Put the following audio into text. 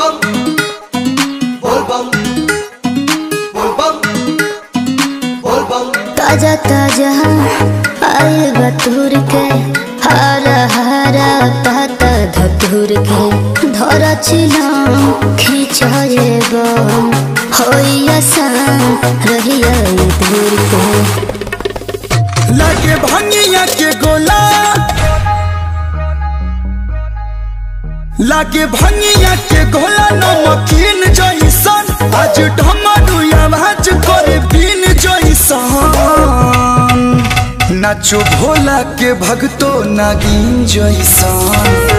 bum bol bum bol bum bol bum ताजा ताजा आए बतूर के हरा हरा पता धतूर के धरा छिलाम खिंचाए बम होई आसान रहिया दूर के लागे भंगिया के गोला लागे भंगिया के गोला नमकीन जैसन आज ढमरू आवाज करे बीन जैसन नाचो भोला के भगतो नागिन जैसन